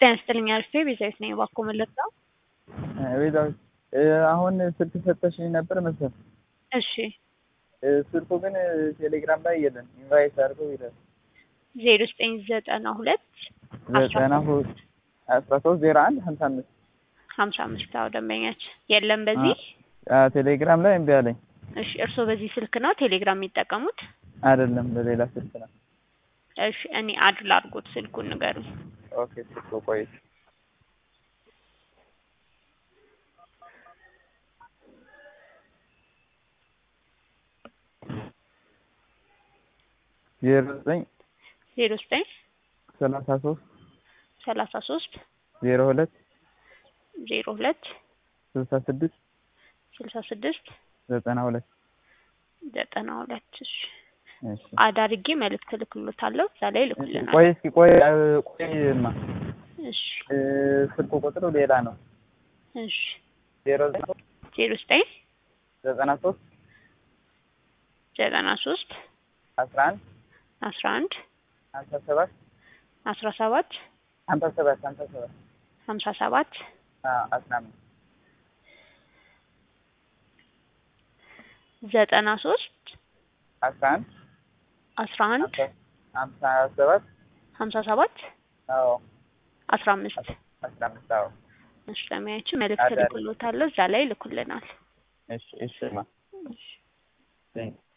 ጤና ይስጥልኝ አልፌ ቤዛዊት ነኝ። እባክዎ መለስካው። ቤዛዊት አሁን ስልክ ሰጠሽኝ ነበር መሰል። እሺ ስልኩ ግን ቴሌግራም ላይ የለም። ኢንቫይት አድርገው ይላል። ዜሮ ዘጠኝ ዘጠና ሁለት ዘጠና ሁለት አስራ ሶስት ዜሮ አንድ ሀምሳ አምስት ሀምሳ አምስት አዎ ደንበኛችን የለም በዚህ ቴሌግራም ላይ እምቢ አለኝ። እሺ እርስዎ በዚህ ስልክ ነው ቴሌግራም የሚጠቀሙት? አይደለም በሌላ ስልክ ነው። እሺ እኔ አድ ላድርጎት ስልኩን ንገሩኝ። ኦኬ ስልኩ ቆይ ዜሮ ዘጠኝ ዜሮ ዘጠኝ ሰላሳ ሶስት ሰላሳ ሶስት ዜሮ ሁለት ዜሮ ሁለት ስልሳ ስድስት ስልሳ ስድስት ዘጠና ሁለት ዘጠና ሁለት እሺ እሺ አድ አድርጌ መልዕክት እልክሎታለሁ እዛ ላይ ይልኩልናል። ቆይ እስኪ ቆይ ቆይማ እሺ ስልኩ ቁጥሩ ሌላ ነው። እሺ ዜሮ ዘጠኝ ዜሮ ዘጠኝ ዘጠና ሶስት ዘጠና ሶስት አስራ አንድ አስራ አንድ ሀምሳ ሰባት አስራ ሰባት ሀምሳ ሰባት ሀምሳ ሰባት ሀምሳ ሰባት አስራ አምስት ዘጠና ሶስት አስራ አንድ አስራ አንድ ሀምሳ ሰባት ሀምሳ ሰባት አዎ አስራ አምስት አስራ አምስት አዎ እሺ ለሚያችን መልዕክት አዳሪ። እልክሎታለሁ እዛ ላይ ይልኩልናል። እሺ እሺ ማ እሺ ቴንክ